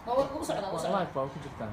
Ma wa- u socdaa, u socdaa. live baa ku jirtaan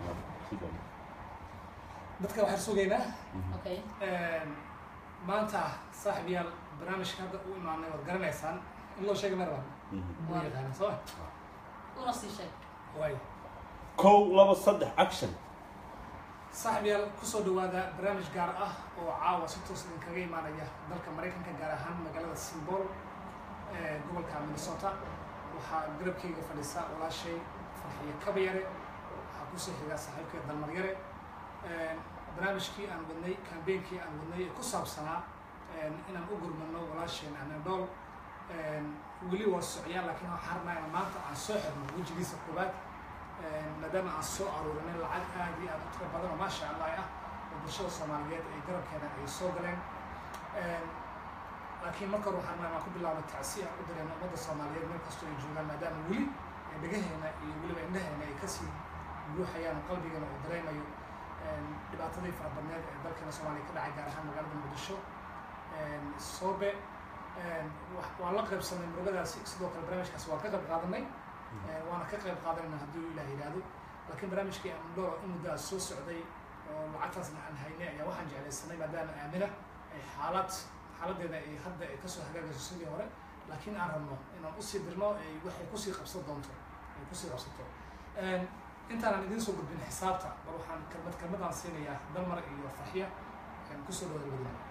dadka waxaan sugaynaa okay maanta saaxiibayaal barnaamijka hadda u imaanay waad garanaysaan in loo sheegay mar walba waa yaqaana soo una sii sheeg waay kow laba saddex action saaxiibayaal kusoo dhawaada barnaamij gaar ah oo caawa si toos idinkaga imaanaya dalka maraykanka gaar ahaan magaalada simbol ee gobolka minnesota waxaa garabkayga fadhiisa walaashay farxiyo kabayare waxaa kusoo xiga saaxiibkeed dalmaryare barnaamijkii aan wadnay kambeynkii aan wadnay ee ku saabsanaa inaan u gurmano walaasheen anadol weli waa socyaa laakiin waxaan rabnaa inaan maanta aan soo xirno wejigiisa koobaad maadaama aan soo aruurinay lacag aad iyo aad u tiro badan oo maasha allah ah oo bulshada soomaaliyeed ay garabkeena ay soo galeen laakiin marka hore waxaan rabnaa inaan ku bilaabno tacsi aan u dareeno ummadda soomaaliyeed meel kastoo ay joogaan maadaama weli dhagaheena iyo weliba indhaheena ay kasii buuxayaan oo qalbigeena uu dareemayo dhibaatadii fara badneed ee dalkeena soomaaliya ka dhacay gaar ahaan magaalada muqdisho soobe waan la qaybsanay murugadaasi sidoo kale barnaamijkaasi waan ka qayb qaadanay waana ka qayb qaadanayna haddii ilaah yidhaahdo laakiin barnaamijkii amdoro in muddo aad soo socday oo lacagtaasna aan haynay ayaa waxaan jeclaysanay maadaama aamina ay xaalad xaaladeeda ay hadda ay kasoo hagaagayso sidii hore laakiin aan rabno inaan usii dirno ay waxay kusii qabsan doonto ay kusii qabsato intaanaan idiin soo gudbin xisaabta bal waxaan kelmad kelmadaan siinayaa dalmar iyo farxiya kusoo dhawaada wadina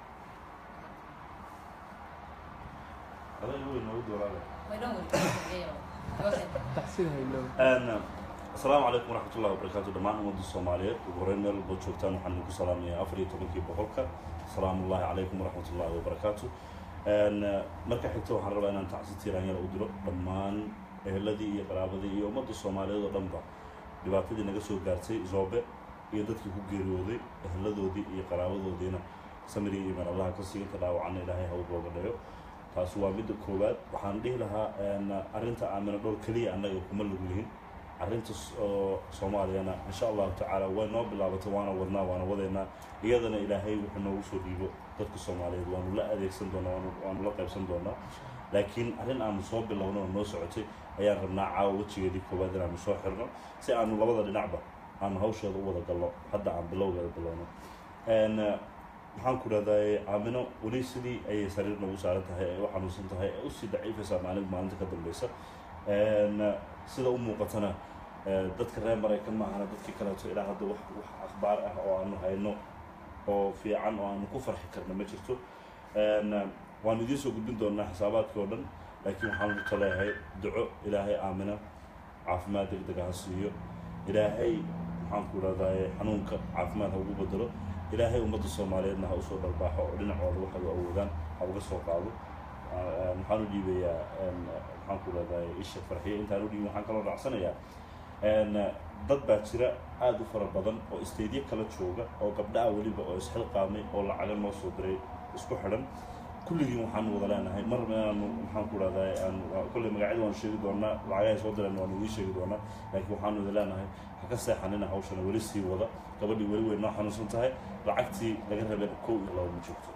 adag weyn noogu doolaada way dhan weli Go ahead. taxsida haylow asalaamu calaykum waraxmatullahi wabarakaatu dhammaan ummadda soomaaliyeed ugu horeyn meel walba joogtaan waxaan idinku salaamayaa afar iyo tobankii boqolka asalaamu ullahi calaykum waraxmatullahi wabarakaatu marka xigta waxaan rabaa inaan tacsi tiiraanyada u diro dhammaan eheladii iyo qaraabadii iyo ummadda soomaaliyeed oo dhanba dhibaatadii naga soo gaartay zoobe iyo dadkii ku geeriyooday eheladoodii iyo qaraabadoodiina samiriga iyo meel allaha ka sii inta dhaawacana ilaahay ha u booga dhayo taasi waa midda koowaad waxaan dhihi lahaa arrinta aamina dhowr keliya annaga kuma lug lihin arrinta oo soomaaliyana insha allahu tacaala way noo bilaabatay waana wadnaa waana wadaynaa iyadana ilaahay wuxuu noogu soo dhiibo dadka soomaaliyeed waanu la adeegsan doonaa waanu waanu la qaybsan doonaa laakiin arrin aanu soo bilowno oo noo socotay ayaan rabnaa caawa wejigeedii koowaad inaanu soo xirno si aanu labada dhinacba aanu hawsheeda u wada galno hadda aan bilowgeeda bilowno waxaan ku dhahday aamino weli sidii ayay sariir noogu saaran tahay ay u xanuunsan tahay ay usii daciifaysaa maalin maalinta ka dambeysa sida u muuqatana dadka reer maraykan maahana dadkii kaleeto ilaa hadda wax wax akhbaar ah oo aanu hayno oo fiican oo aanu ku farxi karna ma jirto waanu idiin soo gudbin doonaa xisaabaadkii oo dhan laakiin waxaan ku taleeyahay duco ilaahay aamina caafimaad degdeg ha siiyo ilaahay maxaan ku dhahday xanuunka caafimaad ha ugu bedelo ilaahay ummadda soomaaliyeedna ha usoo dharbaaxo oo dhinacooda waxay u awoodaan ha uga soo qaado waxaan u dhiibayaa maxaan ku dhahday isha farxiye intaan u dhiibin waxaan kaloo raacsanayaa dad baa jira aada u fara badan oo isteedyo kala jooga oo gabdhaha weliba oo isxilqaamay oo lacaga noo soo diray isku xidhan kulligiin waxaanu wada leenahay mar inaanu maxaan ku dhahday aan kolley magacyada waanu sheegi doonaa lacagahay soo direen waanu idiin sheegi doonaa laakiin waxaanu wada leenahay ha ka seexanina hawshana weli sii wada gabadhii weli way noo xanuunsan tahay lacagtii laga rabeen kow iyo laba ma joogto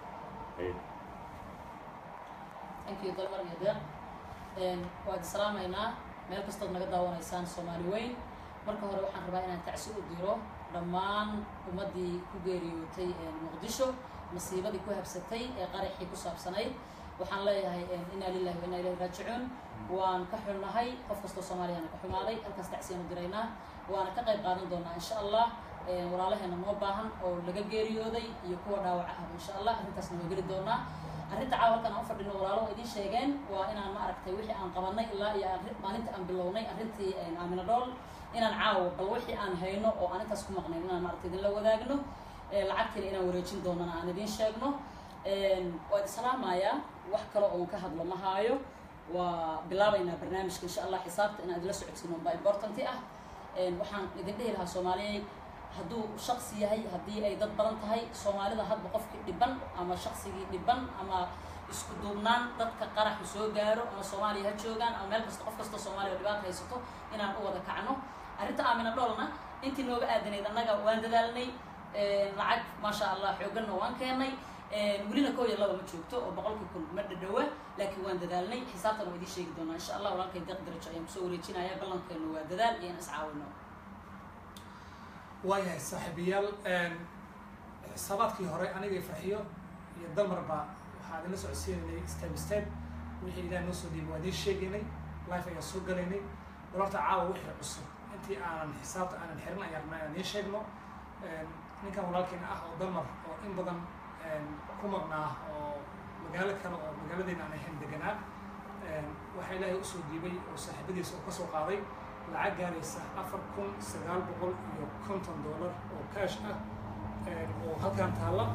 thank you dalmar iyo deeq waad islaamaynaa meel kastood naga daawanaysaan soomaali weyn marka hore waxaan rabaa inaan tacsi u diro dhammaan ummaddii ku geeriyootay muqdisho masiibadii ku habsatay ee qaraxii ku saabsanayd waxaan leeyahay inaa lillahi wa inaa ilahi raajicuun waan ka xunnahay qof kastoo soomaaliyana ka xumaaday halkaas tacsiyaanu diraynaa waana ka qayb qaadan doonaa insha allah walaalaheena noo baahan oo laga geeriyooday iyo kuwa dhaawaca ah insha allah arrintaasna waa geli doonaa arrinta caawa halkan aan u fadhino walaalo idiin sheegeen waa inaan ma aragtay wixii aan qabanay ilaa iyo maalinta aan bilownay arrintii aamina dhool inaan caawo bal wixii aan hayno oo aan intaas ku maqnayn inaan maaragtay idinla wadaagno lacagtiina inaan wareejin doonana aan idiin sheegno waad islaamayaa wax kale oon ka hadlo ma haayo waa bilaabaynaa barnaamijka insha allah xisaabta inaan idinla socodsiino baa importanti ah waxaan idin dhihi lahaa soomaaliyeed hadduu shaksi yahay haddii ay dad badan tahay soomaalida hadba qofkii dhiban ama shaksigii dhiban ama isku duubnaan dadka qaraxu soo gaaro ama soomaaliya ha joogaan ama meel kasta qof kastoo soomaaliya oo dhibaata haysato inaan u wada kacno arrinta aamina dhoolna intii nooga aadanayd annaga waan dadaalnay lacag maasha allah xoogganna waan keennay welina koo iyo laba ma joogto oo boqolkii kun ma dhadhowa laakiin waan dadaalnay xisaabtan waa idiin sheegi doonaa insha allah walaalkay deeq darajo ayaan kusoo wareejinaya ballankeenu waa dadaal iyo in iscaawino waayahay saaxiibayaal xisaabaadkii hore aniga farxiyo iyo dalmarba waxaa idinla socodsiinaynay step step wixii ilaah noo soo dhiibay waa idiin sheegaynay life ayaan soo galaynay walaalta caawa wixii cusub intii aanan xisaabta aanan xirin ayaan rabnaa inaan idiin sheegno ninkan walaalkeena ah oo dalmar oo in badan ku maqnaa oo magaalo kale oo magaaladeena aan ahayn deganaa waxaa ilaahay usoo dhiibay oo saaxiibadiisa oo kasoo qaaday lacag gaaraysa afar kun sagaal boqol iyo konton dollar oo kaash ah oo halkan taalla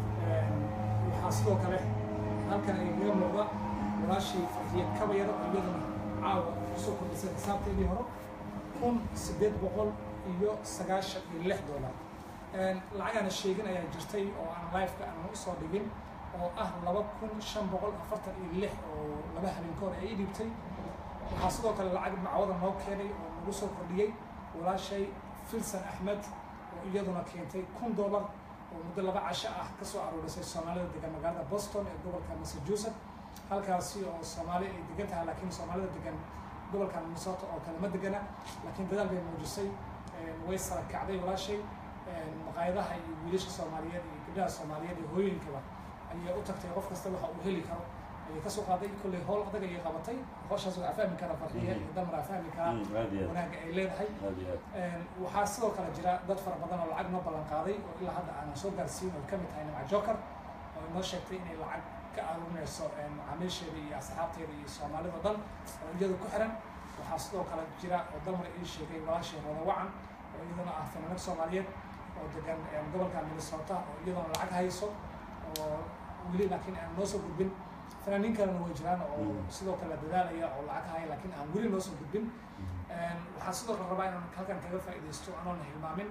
waxaa sidoo kale halkan ay iga muuqda walaashii farxiyad kabayar oo iyaduna caawa kusoo kordhisay xisaabteedii hore kun siddeed boqol iyo sagaashan iyo lix dollar lacagaana sheegin ayaa jirtay oo aan lifeka aan usoo dhigin oo ah laba kun shan boqol afartan iyo lix oo laba habeen ka hor ay ii dhibtay waxaa sidoo kale lacag macwada noo keenay oo nagu soo kordhiyey walaashay filson axmed oo iyaduna keentay kun dollar oo muddo laba casho ah kasoo aruurisay soomaalida degan magaalada boston ee gobolka massachusetts halkaasi oo soomaali ay degan tahay laakiin soomaalida degan gobolka minnesota oo kale ma degana laakiin dadaal bay muujisay way sara kacday walaashay maqaayadaha iyo wiilasha soomaaliyeed iyo gabdhaha soomaaliyeed iyo hooyinkaba ayay u tagtay qof kasta waxa uu heli karo ayay kasoo qaaday kolley howl adag ayay qabatay howshaas waa fahmi karaa farxiya iyo damraa fahmi karaa aad iyo aad wanaagga ay leedahay aad iyo aad waxaa sidoo kale jira dad fara badan oo lacag noo ballan qaaday oo ilaa hadda aanan soo gaarsiin oo ka mid tahay nimca joker oo inoo sheegtay inay lacag ka aruurinayso macaamiisheeda iyo asxaabteeda iyo soomaalida dhan oo iyada ku xiran waxaa sidoo kale jira oo dalmar ii sheegay walaashii rooda wacan oo iyaduna ah fanaanad soomaaliyeed oo degan gobolka minnesota oo iyaduna lacag hayso oo weli laakiin aan noo soo gudbin fanaaniin kalena way jiraan oo sidoo kale dadaalaya oo lacag haya laakiin aan weli noo soo gudbin waxaa sidoo kale rabaa inaan halkan kaga faa'iidaysto anoona hilmaamin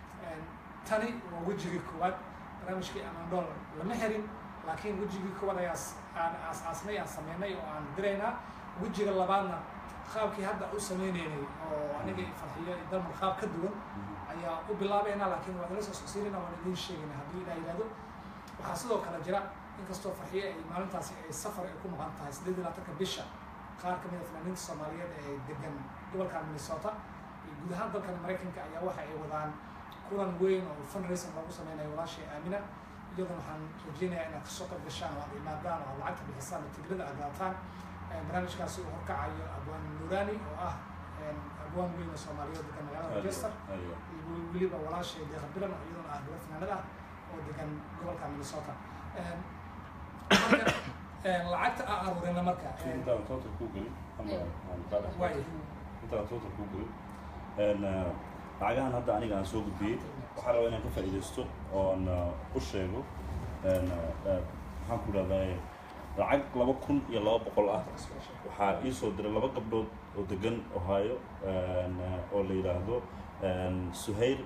tani waa wejigii koowaad barnaamijkii amandool lama xirin laakiin wejigii koowaad ayaa aan aas-aasnay aan sameynay oo aan diraynaa wejiga labaadna qaabkii hadda u sameynaynay oo aniga farxiyo iyo dalmar qaab ka duwan ayaa u bilaabeynaa laakiin waa idinla soo socsiinayna waan idiin sheegayna haddii ilaa yidhahdo waxaa sidoo kale jira inkastoo farxiye ay maalintaasi ay safar ay ku maqan tahay siddeed iyo labaatanka bisha qaar ka mid a fanaaniinta soomaaliyeed ee degan gobolka minnesota iyo guud ahaan dalkan maraykanka ayaa waxa ay wadaan kulan weyn oo fundraising loogu sameynayo walaashii aamina iyaduna waxaan rajeynayaa inaad kasoo qayb gashaan oo aad imaadaan oo aad lacagta bixisaan oo tigrada aad daataan barnaamijkaasi uu horkacayo abwaan nurani oo ah abwaan weyn oo soomaaliyeed degan magaalada aad iyo manchester aad iyo aad iyo weliba walaashay deeqa bilan oo iyaduna ah gabar fanaanad ah oo degan gobolka minnesota marka lacagta aan aruurina marka intaan total ku gelin ama aan ka dhex waay intaan total ku gelin een lacagahan hadda aniga aan soo gudbiyey waxaa rabaa inaan ka faa'iidaysto oon u sheego een maxaan ku dhahdaa lacag laba kun iyo laba boqol ah waxaa ii soo diray laba gabdhood oo degan ohio een oo la yidhaahdo een suhayr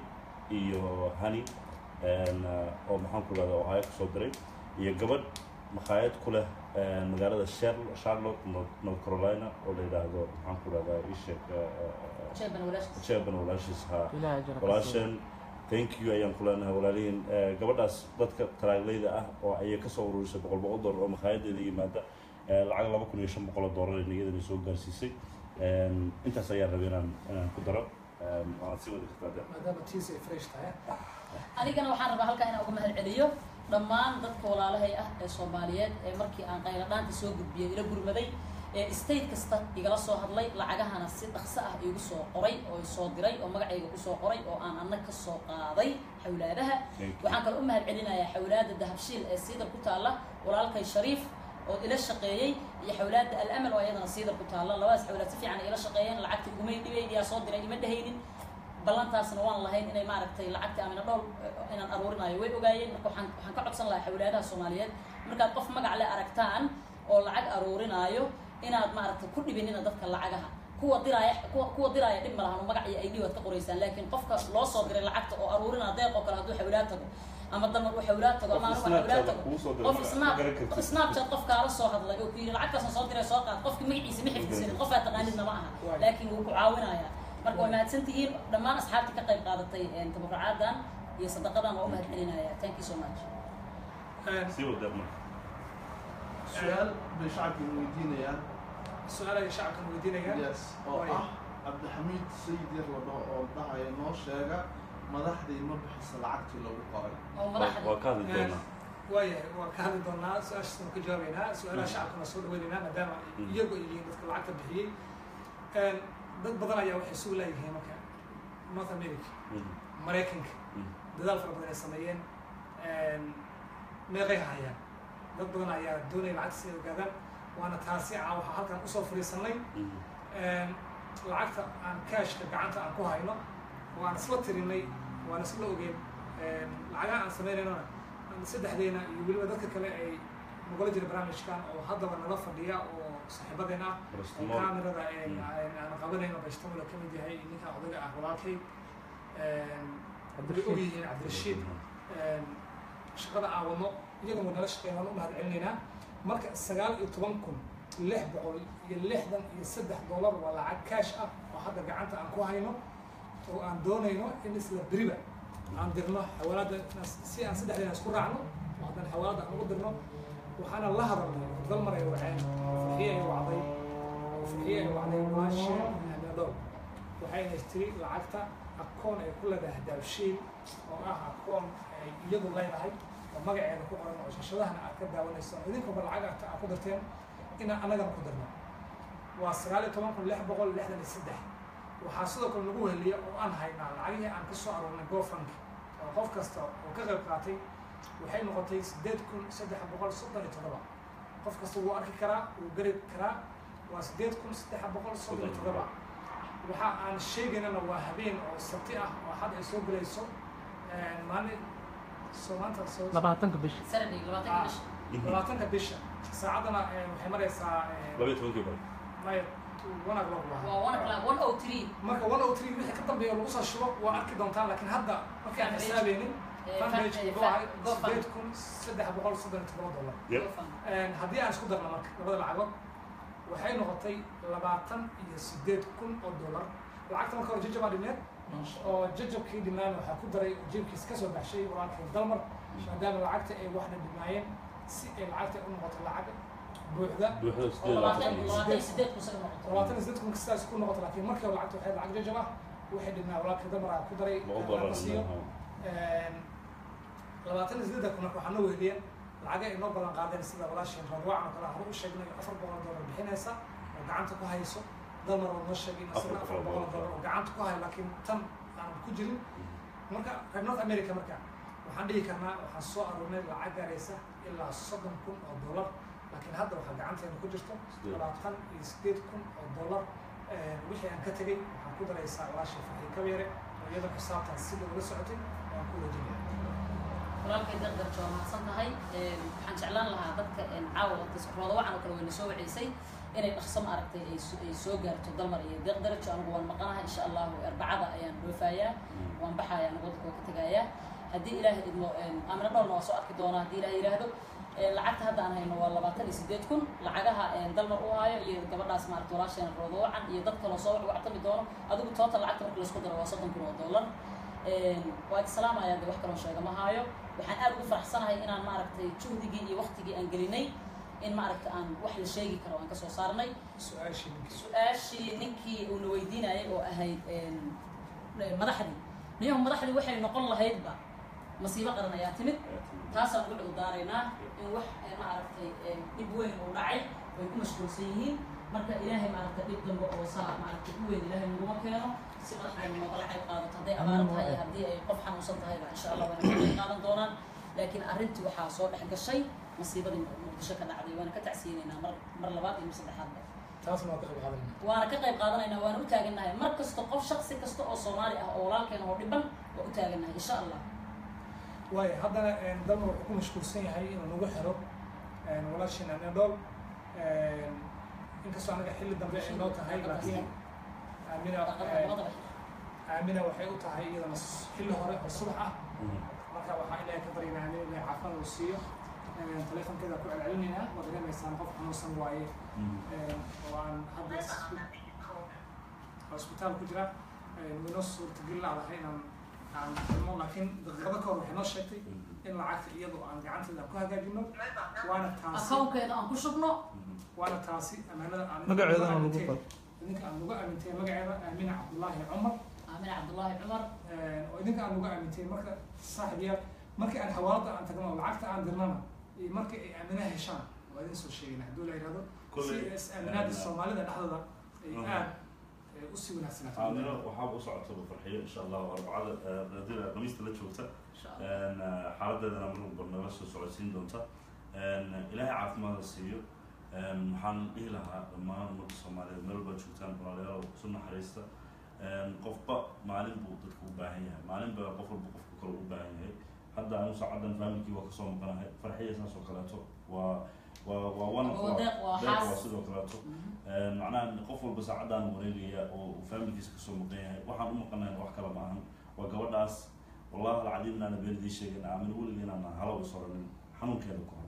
iyo hani een oo maxaan ku dhahdaa ohio kasoo diray iyo gabadh makhaayad ku leh een magaalada Charl- charlotte north North carolina oo la yidhaahdo maxaan ku dhahdaa ii sheeg jeeban walaashkiis jeeban walaashiis haa ilaahay jara walaashan thank you ayaan ku leenahay walaalihiin Eh, gabadhaas dadka taraaglayda ah oo ayay kasoo ururisay boqol boqol dollar oo makhaayaddeeda yimaada Eh, lacag laba kun iyo shan boqol oo dollar iyadana soo gaarsiisay Em, intaas ayaan rabay inaan inaan ku daro Em, waad sii wadi kartaa de. maadaama tiis ay fresh tahay anigana waxaan rabaa halkaa inaan uga mahad celiyo dhammaan dadka walaalahay ah ee soomaaliyeed ee markii aan qayladhaanta soo gudbiyay ila gurmaday ee state kasta igala soo hadlay lacagahana si dhaqso ah igu soo qoray oo soo diray oo magacayga kusoo qoray oo aan anna ka soo qaaday xawlaadaha Thank you. waxaan kale u mahad celinayaa xawlaada dahabshiil ee siidar ku taalla walaalkay shariif oo ila shaqeeyey iyo xawlaada al-amal oo iyadana siidar ku taalla labadaas xawlaad si fiican ay ila shaqeeyeen lacagta igumay dhibayn yaa soo diray ima dhehaynin ballantaasna waan lahayn inay maaragtay lacagta amina dhool eh, inaan aruurinayo way ogaayeen marka waxaan waxaan ka codsan lahaa xawlaadaha soomaaliyeed markaad qof magac le aragtaan oo lacag aruurinaayo inaad maaragtay ku dhibinina dadka lacagaha kuwa diraaya kuwa kuwa diraaya dhib ma lahan oo magac iyo id waad ka qoraysaan laakiin qofka loo soo diray lacagta oo aruurinaa deeq oo kale hadduu xawlaad tago ama damar uu xawlaad tago ama Qof anugu xawlaad Snapchat tago kuu soo diray qof ma- ma snap garan kartid. snapchat qof kaala soo hadlay oo ku yidhi lacagtaasaan soo diray soo qaad qofki magaciisa ma xifdisanin qof aad taqaanidna ma aha Waay. laakiin wuu ku caawinayaa marka waa mahadsan tihiin dhammaan asxaabtii ka qayb qaadatay een, tabarucaadan iyo sadaqadan waa u mahad celinaya thank you so much sii wada marka su-aal bay shacabka weydiinayaan su-aal ay shacabkan weydiinayaan yes oo Waayo. ah cabdixamiid sayid yar la dhaho oo dhahaya noo sheega madaxdii ma bixisa lacagtii lagu qoray oo waa madaxda waa ka hadli doonaa waayahay waan ka hadli doonaa su-aashaas waan ka jawaabeynaa su-aalaha Mm. shacabkana soo dhaweynaynaa maadaama Mm. iyagu ay yihiin dadka lacagta bixiyey Een, dad badan ayaa waxay sugu leeyihiin marka north america Mhm, maraykanka mhm. dadaal fara badan ay sameeyeen Een, meeqay hayaan dad badan ayaa doonaya lacagta si ay ogaadaan waana taasi aan waxaa halkan usoo fadhiisanay Mhm. Een, lacagta aan kaashka gacanta aan ku hayno waan isla tirinay waan isla ogeen Een, lacagaha aan samaynayna saddexdeena iyo weliba dadka kale ay nagula jira barnaamijkan oo haddaba nala fadhiya oo saaxiibadeen ah oo Paracetamol. kaamirada een, Mm. een, aan qabanayno bashtamula ka mid yahay ninka odaga ah walaalkay Een, way og yihiin cabdirashiid Een, shaqada aan wadno iyaguna nala shaqeyn waan u mahad celinaynaa marka sagaal iyo toban kun lix boqol iyo lixdan iyo saddex dollar waa lacag kaash ah oo hadda gacanta aan ku hayno oo aan doonayno in isla beriba aan dirno xawaalada si aan saddexdeena isku raacno oo haddana xawaalada aan ugu dirno waxaana la hadalnay dalmar ay waceen farxiye ay wacday oo farxiye ay wacday maashe ameedhow waxayna tiri lacagta akoon ay ku leedahay daabshiil oo ah akoon ay iyadu leedahay oo magaceeda ku qoran oo shashadahana aad ka daawanayso idinkuba lacag aad aad ku dirteen inaan annagana ku dirno waa sagaal iyo toban kun lix boqol lixdan iyo saddex waxaa sidoo kale lagu weheliya oo aan haynaa lacagihii aan ka soo aroornay gofank oo qof kasta oo ka qayb qaatay waxay noqotay sideed kun saddex boqol soddon iyo toddoba qof kasta wuu arki karaa wuu gari karaa waa sideed kun saddex boqol soddon iyo toddoba waxa aan sheegaynana waa habeen oo sabti ah oo xad ay soo gelayso Een, maalin soo maanta soo labaatanka bisha saturday labaatanka bisha Mhm. labaatanka bisha saacaddana een, waxay maraysaa een, laba iyo tobankii bar maya one o'clock waa waa one o'clock one oh three marka one oh three wixii ka dambeeya lagu soo shubo waa arki doontaan laakiin hadda markii aan xisaabeynin fanpage wuxuu ahay sideed kun saddex boqol soddon iyo todoba dollar Yep. Een, haddii aan isku darno marka labada lacagood waxay noqotay labaatan iyo sideed kun oo dollar lacagta marka hore jajabaa dhineed oo jajabkii dhimaana waxaa ku daray oo jeebkiis ka soo baxshay walaalkay dalmar maadaama lacagta ay waxna dhimaayeen si ay lacagta u noqoto lacag buuxda buuxda oo sideed labaatan labaatan labaatan iyo sideed kun saga noqoto labaatan iyo sideed kun sidaas ku noqoto laakiin markii hore lacagta waxay lacag jajab ah waxay dhibnaa walaalkay dalmar aa ku daray laba ee lacag baran siiyo Een, labaatan iyo sideedda kun marka waxaa noo weheliyeen lacaga ay noo ballan qaadeen sida walaasheen radwaacan oo kale hore u sheegnay afar boqol dollar bixinaysa oo gacanta ku hayso dalmar oo noo sheegay in isagana afar boqol dollar oo gacanta ku hayo laakiin tan aan ku jirin marka reer north america marka waxaan dhihi karnaa waxaan soo aruurnay lacag gaaraysa ilaa soddon kun oo dollar laakiin hadda waxaa gacanteena ku jirto Sideed. labaatan iyo sideed kun oo dollar Een, wixii aan ka tegey waxaan ku daraysaa walaashii farxii kabeere oo iyada xisaabtan sida ula socotay waan ku wajinaya walaalkay dardarjo waa mahadsan tahay Een, waxaan jeclaan lahaa dadka een, caawa rooda wacan oo kale wayna soo waceysay inay dhaqso ma aragtay ay so- ay soo gaarto dalmar iyo deeqdarajo anigu waan maqanahay insha allahu arbacada ayaan dhoofayaa waan baxaya anigu waddanka waa ka tegayaa haddii ilaahay idmo een, amina dhowrna waa soo arki doonaa haddii ilaahay yidhaahdo Een, lacagta hadda aan hayno waa labaatan iyo sideed kun lacagaha een, dalmar u hayo iyo gabadhaas maaragta walaasheena rooda wacan iyo dad kaloo soo wactami doono adigu total lacagta marka laysku daro waa soddon kun oo dollar Een, waa islaamaya de wax kaloo sheega ma haayo waxaan aad ugu faraxsanahay inaan maaragtay juhdigii iyo waqtigii aan gelinay in maaragta aan wax la sheegi karo aan kasoo saarnay su-aashii ninkii su-aashii ninkii uuna weydiinayay oo ahayd een, madaxdii niyahu madaxdii waxay noqon lahaydba masiibo qaran ayaa timid taasaan ugu cudurdaaraynaa in wax eh, maaragtay eh, dhib weyn uu dhacay way ku mashquulsan yihiin marka ilaahay maaragtay dhib dambe oo saa maaragtay u weyn ilaahay naguma keeno si madaxdeena noogala qayb qaadato hadday abaaro tahay iyo haddii ay qof xanuunsan tahayba insha allah wayna ka qayb qaadan doonaan laakiin arrintii waxaa soo dhex gashay masiibadii muqdisho ka dhacday waana ka tacsiyeynaynaa mar mar labaad iyo mar saddexaadba taasna waa ka qayb qaadanayna waana ka qayb qaadanaynaa waana u taagannahay mar kasta qof shaksi kasta oo soomaali ah oo walaalkeena oo dhiban waa u taagannahay insha allah waayo haddana een, dalmar wuxuu ku mashquulsan yahay inuu nagu xiro een, walaashiina nedol inkastoo anaga xilli dambe ay noo tahay laakiin aamina dhaqada een, labadaba aamina waxay u tahay iyadana s- xilli hore oo subax ah marka waxaa ilaahay ka baryaynaa aamina ilaahay caafimaad uu siiyo Een, taleefankeeda ku celcelinaynaa waa dareemaysaan qof xanuunsan waaye Een, oo aan hadda isku- hosbitaal ku jira Een, waynoo suurtagelin laadahay inaan aan xirmo laakiin daqiiqado ka hor waxay noo sheegtay in lacagta iyadoo aan gacanteeda ku hagaajino waana taasi akownkeeda aan ku shubno waana taasi amaanada aan magaceedana lagu aaminteen- qor idinka aan lagu aaminteen magaceeda aamina cabdullaahi cumar aamin cabdullaahi cumar oo idinka aan lagu aaminteen marka saaxiibyaal markii aan xawaalada aan tagno oo lacagta aan dirnana iyo markii ay aaminaha heshaan waa idin soo sheegayna hadduu la yidhahdo Kolley, si is aaminaada soomaalida dhexdooda ay Mhm. aad eh, usii wanaagsanaato aamino waxaa u socotaba farxiyo insha allah arbacada hadii khamiista la joogta insha allah xaaladeedana marba nala soo socodsiin doonta ilaahay caafimaada siiyo waxaan dhihi lahaa dhammaan ummadda soomaaliyeed meel baa joogtaan walaalayaal isu naxariista qofba maalin buu dadka u baahan yahay maalin baa qof walba qofka kale u baahan yahay hadda anu saacadan faamilkii waa kasoo maqanahay farxiya saas oo kaleeto waa waa waa one of Waa deeq, waa deeq waa xaas. sidoo kaleeto Mhm. macnaha qof walba saacadaan wareegaya oo uu faamilkiisa kasoo maqan yahay waxaan u maqanayn wax kale ma ahan waa gabadhaas wallahi alcadiim inaana beenidii sheegin aamin weliga inaana halaw isoranin xanuunkeeda ku hor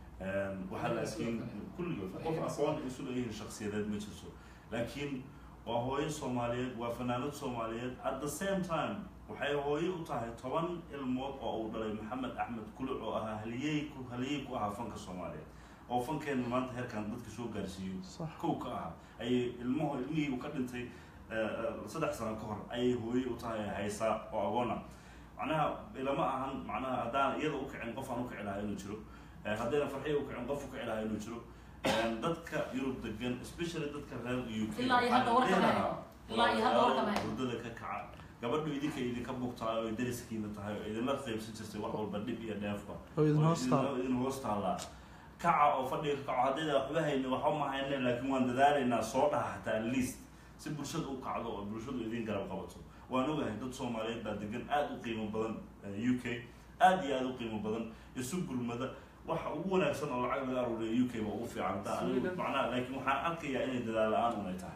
waxaa laakiin kulligood qof aqoon isu leeyihiin shaksiyadeed ma jirto laakiin waa hooyo soomaaliyeed waa fanaanad soomaaliyeed at the same time waxay hooyo u tahay toban ilmood oo uu dhalay maxamed axmed kuluc oo ahaa haliyey ku haliyey ku ahaa fanka soomaaliyeed oo fankeena maanta heerkan dadka soo gaarsiiyo صح kow ka ah ayay ilmaho ilmihii uu ka dhintay eh, eh, saddex sano ka hor ayay hooye u tahay haysaa oo agoona macnaha ilama ahan macnaha haddaan iyada u kicin qof aan u kici lahaa inuu jiro Eh, haddayna farxiya u kicin qof u kici lahaa inuu jiro Eh, dadka yurub degan especially dadka reer u k Ilaa iyo hadda warka ma hayno. Ilaa iyo hadda warka ma hayno. hurdada ka kaca gabadhu idinka idinka bugtaa oo dariskiina tahay oo idinla qaybsan jirtay wax walba dhib iyo dheefba oo idin oo hoos taal idin- idin hoos taallaa kaca oo fadhiga ka kaco haddayda waxba hayni waxba ma hayne laakiin waan dadaalaynaa soo dhaha hataa at least si bulshada u kacdo oo bulshadu idin garab qabato waan ogahay dad soomaaliyeed baa degan aad u qiimo badan eh, u k aad iyo aad u qiimo badan isu gurmada waxa ugu wanaagsan oo lacag laga aruuriya u k ba ugu fiican hadaa anigu Sweden. macnaha laakiin waxaan arkayaa inay dadaal la-aan unay tahay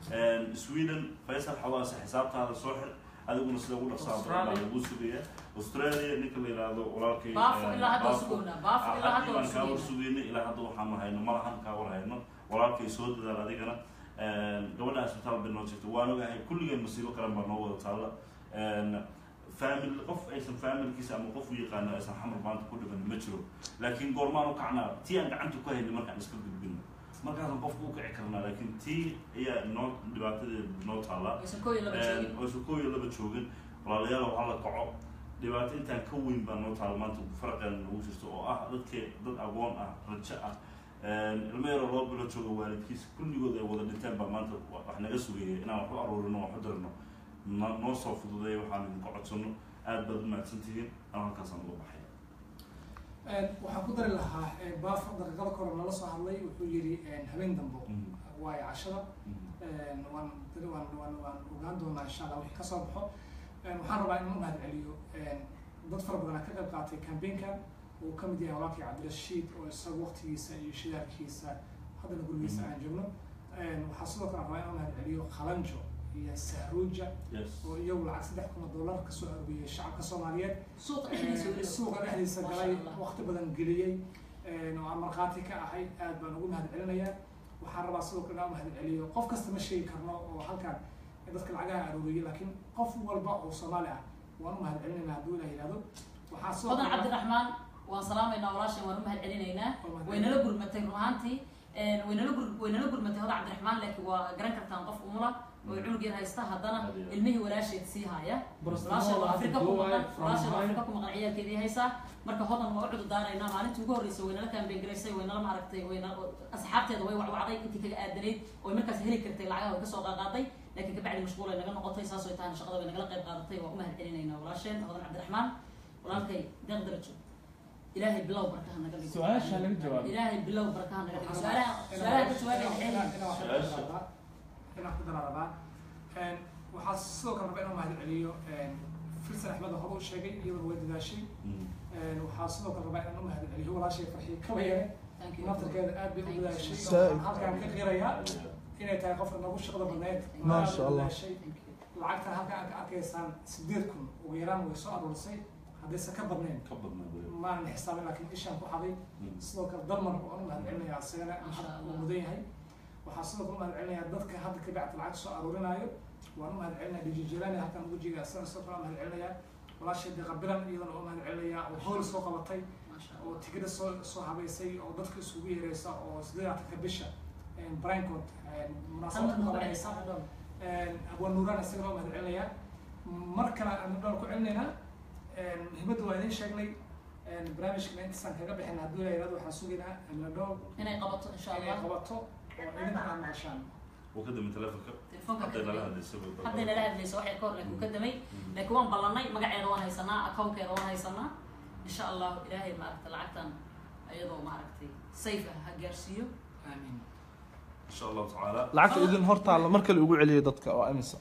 sweden faysal xawaase xisaabtaada soo xir adiguna sida ugu dhaqsaa badan baa lagu sugaya australia ninka la yidhaahdo walaalkay baafo eh, ilaa hadda Baafo. sugownaa baafo ilaa hadda baan kaa war sugownaa sugayna ilaa hadda waxaanu hayno malahan kaa war hayno walaalkay soo dadaal adigana gabadha isbitaal bay noo jirta waan ogahay kulligeen masiibo qaran baa noo wada taalla family qof aysan familkiisa ama qof u yaqaano aysan xamar maanta ku dhiban ma jiro laakiin goormaan u kacnaa tii aan gacanta ku hayna markaan iska gudbino markaasaan qofka u kici karnaa laakiin tii ayaa noo dhibaatadeeda noo taallaa aysan kooyo laba joogin oysan koob iyo laba joogin walaalayaal waxaa la kaco dhibaato intaan ka weyn baa noo taala maanta faraqeena nagu jirto oo ah dadke dad agoon ah rajo ah ilmo yaroo loo bilo jooga waalidkiisa kulligood ay wada dhinteen baa maanta wa- wax naga sugayay inaan wax u aruurino wax u dirno no- noo soo fududeeya waxaan idinka codsano aad baad u mahadsan tihiin aan halkaasaan uga baxay waxaan ku dari lahaa baafo daqiiqada kore nala soo hadlay wuxuu yidhi habeen dambo Mhm. waayo cashada Mhm. waan waan waan waan ogaan doonaa insha allah wixii kasoo baxo waxaan rabaa in u mahad celiyo dad fara badan ka qayb qaatay campaignka uu ka mid yahay walaalkii cabdirashiid oo isaga waqtigiisa iyo shidaalkiisa haddana gurigiisa aan joogno waxaa sidoo kale rabaa in u mahad celiyo khalanjo iyo sahruuja yes oo iyagu lacag saddex kun oo dollar kasoo arooriyey shacabka soomaaliyeed suuqa dhexdiisa weliba suuqa dhexdiisa Masha galay Allah. waqti badan geliyey oo aan markhaati ka ahay aad baan ugu mahad celinayaa waxaan rabaa sidoo kale inaan u mahad celiyo qof kasta ma sheegi karno oo halkan dadka lacagaha arooriyey laakiin qof walba oo soomaali ah waan u mahad celinaynaa hadduu ilaah yihahdo waxaa sidoo badan kale cabdiraxmaan waan salaamaynaa walaashan waan u mahad celinaynaa way nala gurmatay run ahaantii way nala gur way nala gurmatay hoda cabdiraxmaan laakiin waa garan kartaan qof umula oo cunug yar haysta haddana Adiga. ilmihii walaasheed sii haya Barcelona walaasheed waa hadda afrika ku Dubai, maqan from walaasheed waa Dubai. afrika ku maqan ciyaalkeedii haysaa marka hodan waa u cududaanaynaa maalintii ugu horreysay way nala kaambengaraysay way nala maaragtay way nala asxaabteeda way wacwacday intii kaga aadanayd oo markaas heli kartay lacagaha way kasoo qaaqaaday laakiin kabacdi mashquul ay naga noqotay saas way tahana shaqada way nagala qayb qaadatay waa u mahad celinaynaa walaasheen hodan cabdiraxmaan walaalkay deeq darajo ilaahay bilow barkaha naga dhigo su-aasha laga jawaabay ilaahay bilow barkaha naga dhigo su-aalaha su-aalaha ka jawaabay xeel inaan ku daraarabaa waxaa sidoo kale rabaa inaan mahad celiyo filsan axmed oo hore u sheegay iyaduna way dadaashay Mhm. waxaa sidoo kale rabaa inaan u mahad celiyo walaashay farxiye kabayare thank you naftarkeeda aad bay u dadaashay Saaid. waxaan halkaan ka qirayaa inay tahay qofka nagu shaqada badneed Ma aad sha u Allah. dadaashay thank you lacagtan halkaan aad ka arkaysaan sideed kun ugu yaraan way soo aruurisay haddaysan ka badnayn ka badnaa weli. maanan xisaabin laakiin ishaan ku xaday Mhm. sidoo kale dalmar waan u mahad celinayaa isagana Masha maxad uu Allah. mudan yahay waxaa sidoo kale u mahad celinayaa dadka hadda ka bacta lacag soo aruurinaayo waan u mahad celinaya dhijijilaani halkan ugu jiga isagana sidoo kale u mahad celinayaa walaashay deeqa bilan iyadana oo mahad celinaya oo howl soo qabatay maasha oo tigida soo soo habeysay oo dadka isugu yeereysa oo sideedatanka bisha brincod munaasabad ku qabanaysa abwaan nuuraan isagana oo mahad celinaya mar kale aan dhool ku celinaynaa muhiimadda waa idiin sheegnay barnaamijkana intaasaan kaga bixin hadduu la yirahdo waxaan sugaynaa amina dhool inay qabato insha inay allah qabato oo idinka aan maqashaan wuu ka damay telefonka telefoonka hadday nala kadamay hadlaysa hadday nala hadlayso waxay ka hor laakiin uu ka damay laakiin waan ballanay magaceeda waan haysanaa accountkeeda waan haysanaa insha allah ilaahay maaragta lacagtan iyadoo maaragtay safe ah ha gaarsiiyo aamiin insha allahu tacaala lacagta idin hortaalla mar kale ugu celiyo dadka waa imisa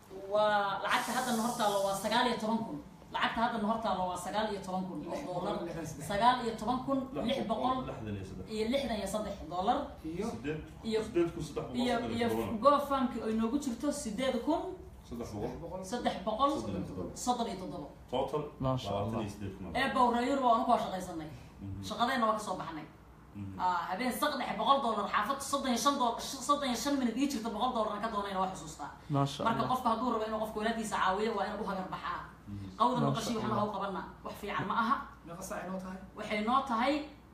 waa lacagta haddana hortaalo waa sagaal iyo toban kun lacagta haddana hortaalo waa sagaal iyo toban kun oo doolar sagaal iyo toban kun lix boqol lixdan iyo saddex iyo lixdan iyo saddex doolar iyo sideed iyo sideed kun saddex boqol iyo saddex iyo toban. gofamki oo inoogu jirto sideed kun saddex saddex boqol boqol saddex boqol soddon iyo toddoba. soddon iyo toddoba total Maasha labaatan Allah. iyo sideed kun ee bowrayur waa anu koo shaqaysanay Mhm. shaqadeenna waa kasoo baxnay Mhm. Ah, habeen saq dhexe boqol doolar xaafad soddon iyo shan dool soddon iyo shan minut ii jirta boqol doolarna ka doonayna waa xusuustaa maasha marka allah qofka hadduu rabo inuu qofka walaadiisa caawiyo waa inuu u hagar baxaa qawda Masha maqashii waxna Allah. ha u qabana wax fiican ma aha meeqa saac inoo tahay waxay noo tahay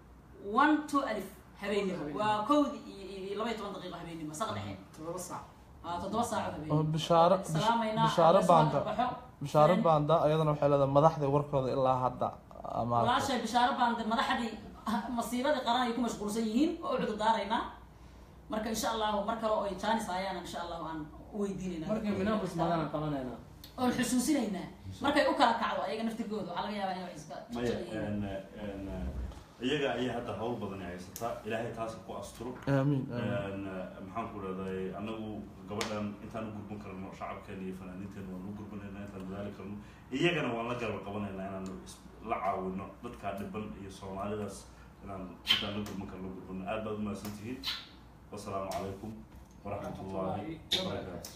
one two alif habeenimo Habeenimo. waa kowdi iyo iyo laba iyo toban daqiiqo habeenimo saq dhexe toddoba saac Ah, toddoba saaco oo habeenimo bishaaro salaamaynaa bishaaro alla soo baanda hagarbaxo. bishaaro Friend. baanda ayadana waxay leedahay madaxda warkooda ilaa hadda ama walaashay bishaaro baande madaxdii masiibadii qaran ay ku mashquulsan yihiin oo u cududaaraynaa marka insha allahu mar kale oo ay jaanis hayaan insha allahu aan u weydiinaynaa markay minaakus maadaan qabanayna oon xusuusinaynaa markay u kala kacdo ayaga naftirkooda waxaa laga yaabaa inay wax iska maya jecel yihiin en- en, iyaga ayaa hadda hawl badan ay haysataa ilaahay taas ku asturo aamiin aamiin En, maxaan ku leedahay anagu gabadhan intaan u gurban karno shacabkeena iyo fanaaniinteena waan u gurbanayna intaan dadaali karno iyagana waan la garab qabanaynaa inaan is- la caawino dadkaa dhiban iyo soomaalidaas inaan intaan la gurban karno gurbano aad baad umahadsan tihiin wasalaamu calaykum waraxmat ullaahi wabarakaatu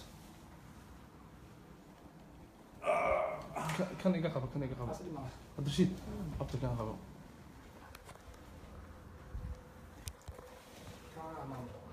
Ka- kan iga qabo kan iga qabo Taas dhib ma laha. cabdirashiid qabta kan qabo Kaa amaano.